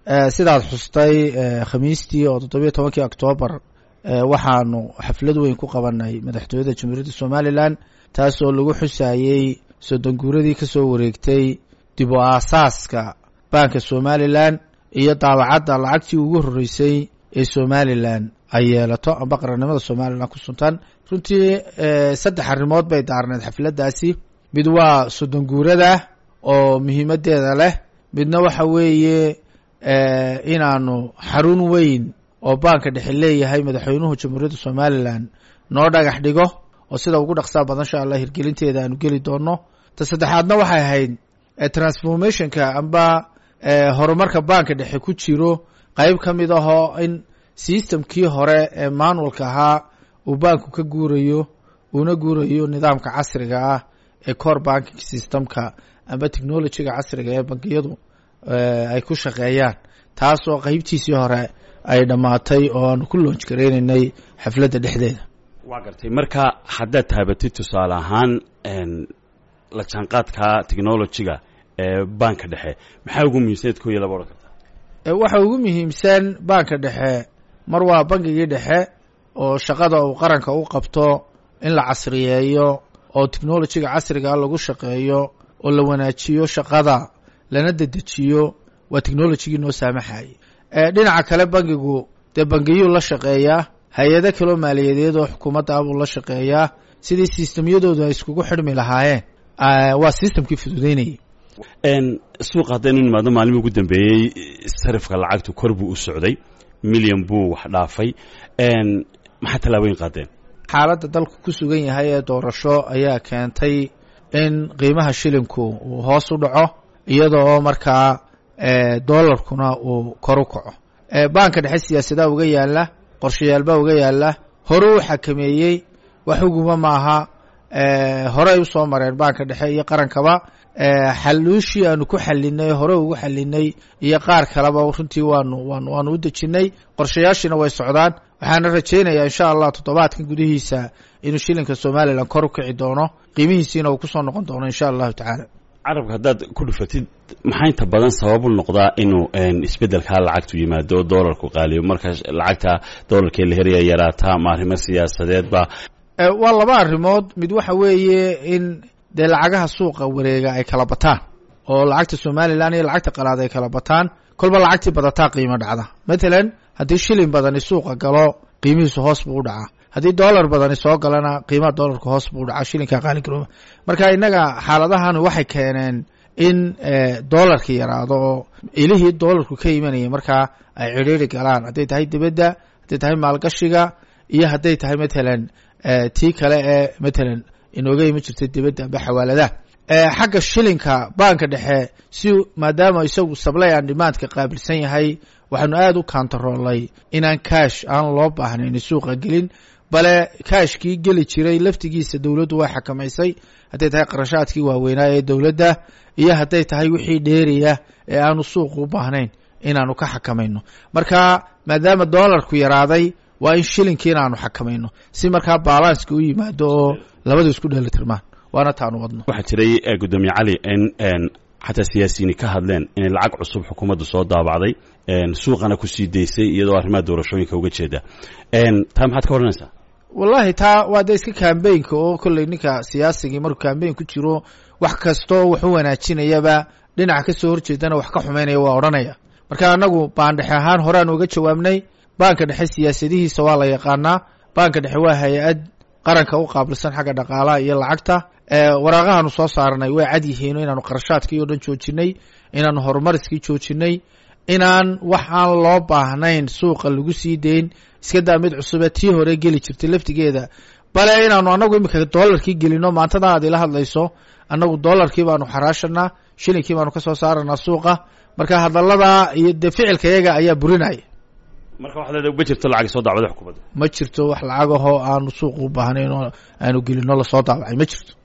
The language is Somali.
sidaad xustay khamiistii oo toddobiyo tobankii octoobar waxaanu xaflad weyn ku qabanay madaxtooyada jamhuuriyadda somalilan taas oo lagu xusayey soddon guuradii ka soo wareegtay dib u aasaaska baanka somalilan iyo daabacadda lacagtii ugu horreysay ee somalilan ay yeelato amba qarannimada somalilan ku suntan runtii saddex arrimood bay daarneed xafladdaasi mid waa soddon guurada oo muhiimaddeeda leh midna waxa weeye inaanu xarun weyn oo baanka dhexe leeyahay madaxweynuhu jamhuuriyadda somalilan noo dhagax dhigo oo sida ugu dhaqsaa badan insha allah hirgelinteeda aanu geli doono ta saddexaadna waxay ahayd transformationka amba horumarka baanka dhexe ku jiro qeyb ka mid ahoo in systemkii hore ee maanulka ahaa uu baanku ka guurayo uuna guurayo nidaamka casriga ah ee core banking systemka amba technologyga casriga ee bankiyadu ay ku shaqeeyaan taasoo qeybtiisii hore ay dhammaatay oo aanu ku loonj gareynaynay xafladda dhexdeeda waa gartay marka haddaad taabatid tusaale ahaan la jaanqaadka technologyga ee baanka dhexe maxaa ugu muhiimsaneed ko iyo laba odhan kartaa waxa ugu muhiimsan baanka dhexe mar waa bankigii dhexe oo shaqada uu qaranka u qabto in la casriyeeyo oo technologyga casrigaa lagu shaqeeyo oo la wanaajiyo shaqada lana dedejiyo waa technologigii noo saamaxayay dhinaca kale bankigu dee bangiyuu la shaqeeyaa hay-ado kaloo maaliyadeed oo xukuumadda abuu la shaqeeyaa sidii sistemyadoodu ay iskugu xidhmi lahaayeen waa sistemkii fududeynayay suuqa haddaynu nimaadno maalmii ugu dambeeyey sarifka lacagtu kor buu u socday milyan buu wax dhaafay maxaa tallaabooyin qaadeen xaaladda dalku ku sugan yahay ee doorasho ayaa keentay in qiimaha shilinku uu hoos u dhaco iyadoo markaa doolarkuna uu kor u kaco baanka dhexe siyaasadaha uga yaala qorshayaalbaa uga yaala hore u xakameeyey wax uguma maaha horey usoo mareen baanka dhexe iyo qarankaba xaluushii aanu ku xalinay hore ugu xalinay iyo qaar kaleba runtii waanu waanu waanu u dejinay qorshayaashiina way socdaan waxaana rajaynayaa insha allah toddobaadkan gudihiisa inuu shilinka somalilan kor u kici doono qiimihiisiina uu kusoo noqon doono insha allahu tacaala carabka haddaad ku dhufatid maxaa inta badan sababu noqdaa inuu isbeddelkaa lacagtu yimaado oo doolarku qaaliyo marka lacagta doolarkee la heraya yaraataa ma arrimo siyaasadeedba waa laba arrimood mid waxa weeye in dee lacagaha suuqa wareega ay kala bataan oo lacagta somalilan iyo lacagta qalaad ay kala bataan kolba lacagtii badataa qiimo dhacda matalan haddii shilin badani suuqa galo qiimihiisu hoos buu u dhacaa haddii dollar badani soo galana qiimaha dollarka hoos buu u dhacaa shilinka qaaligarooba marka innaga xaaladahan waxay keeneen in dollarka yaraado oo ilihii dollarku ka imanaya markaa ay cidhiiri galaan hadday tahay dibadda hadday tahay maalgashiga iyo hadday tahay matalan tii kale ee matalan inooga iman jirtay dibadda amba xawaaladaha xagga shilinka baanka dhexe si maadaama isagu sablay aan dhimaadka qaabilsan yahay waxaanu aada u kantaroolay inaan kaash aan loo baahnayn suuqa gelin bale kaashkii geli jiray laftigiisa dowladdu way xakamaysay hadday tahay qarashaadkii waaweynaa ee dowladda iyo hadday tahay wixii dheeriya ee aanu suuqa u baahnayn inaanu ka xakamayno marka maadaama dollarku yaraaday waa in shilinkii inaanu xakamayno si markaa balanska u yimaado oo labadu isku dheelitirmaan waana taanu wadno waxaa jiray gudoomiye cali in xataa siyaasiyiini ka hadleen inay lacag cusub xukuumaddu soo daabacday suuqana kusii daysay iyadoo arrimaha doorashooyinka uga jeeda taa maxaad ka odhanaysaa wallahi taa waa de iska kambaynka oo kolley ninka siyaasigii markuu kambayn ku jiro wax kastoo wax u wanaajinayaba dhinaca kasoo horjeedana wax ka xumaynaya waa odhanaya marka anagu baandhexe ahaan horeaan uga jawaabnay baanka dhexe siyaasadihiisa waa la yaqaanaa baanka dhexe waa hay-ad qaranka u qaabilsan xagga dhaqaalaha iyo lacagta waraaqahaanu soo saaranay way cad yihiin inaanu qarashaadkii oo dhan joojinay inaanu horumariskii joojinay inaan wax aan loo baahnayn suuqa lagu sii dayn iska daa mid cusube tii hore geli jirtay laftigeeda bale inaanu anagu iminka dollarkii gelino maantada aad ila hadlayso annagu dollarkii baanu xaraashanaa shilinkii baanu ka soo saaranaa suuqa marka hadaladaa iyo dee ficilka yaga ayaa burinaya marka waxaad leedahay ma jirto lacag soo daabacday xukuumadda ma jirto wax lacagahoo aanu suuqa u baahnayn oo aanu gelino lasoo daabacay ma jirto